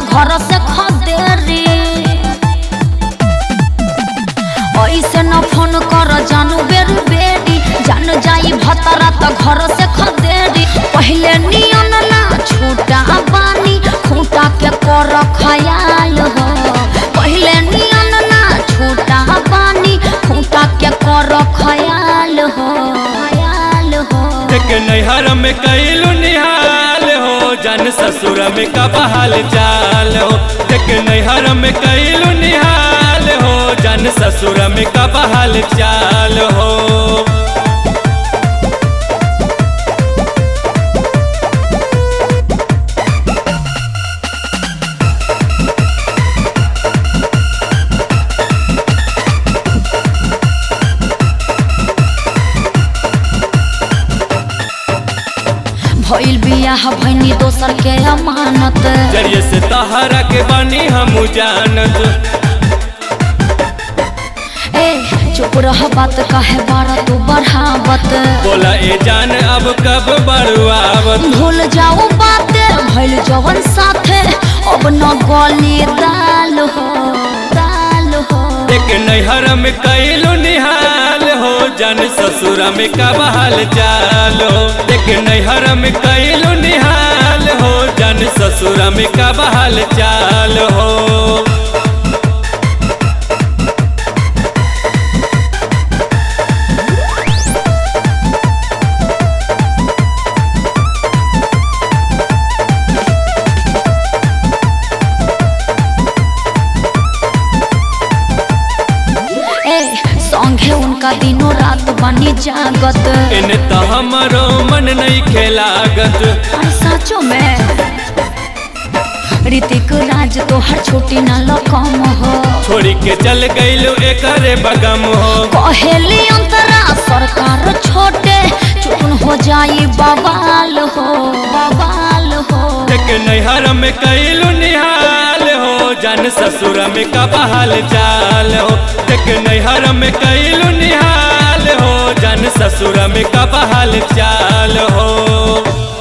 घर से खदेरी ऐसे न फोन कर जानू बेरी बेरी जान जाई भतरा त घर से खदेरी पहले नियन ना छूटा बानी खूटा के कर खयाल हो पहले नियन ना छूटा बानी खूटा के कर खयाल हो खयाल हो देख नैहर में कैलू निहाल हो जन ससुर में का बहाल चाल हो देख नैहर में कैलू निहाल हो जन ससुर में का बहाल चाल हो भइल बियाह भैनी दोसर के अमानत जरिए से तहरा के बनी हम जानत ए चुप रह बात काहे बारा तू बढ़ावत बोला ए जान अब कब बड़ुआवत भूल जाओ बाते भइल जवन साथे अब न गली दाल हो दाल हो देख नैहर में कैलू निहाल हो जन ससुर में का बहाल चाल हो देख नैहर में कैलू निहाल हो जन ससुर में का बहाल चाल हो ए संगे उनका दिनों रात बनी जागत इन तो हमारो मन नहीं खेलागत अरे साचो में ऋतिक राज तो हर छोटी न लकम हो छोड़ी के चल गईलू एकरे बगम हो कहेली अंतरा सरकार छोटे चुन हो जाई बवाल हो बवाल हो देख नैहर में कैलू निहाल हो जन ससुर में का बहाल चाल हो देख नैहर में कैलू निहाल हो जन ससुर में का बहाल चाल हो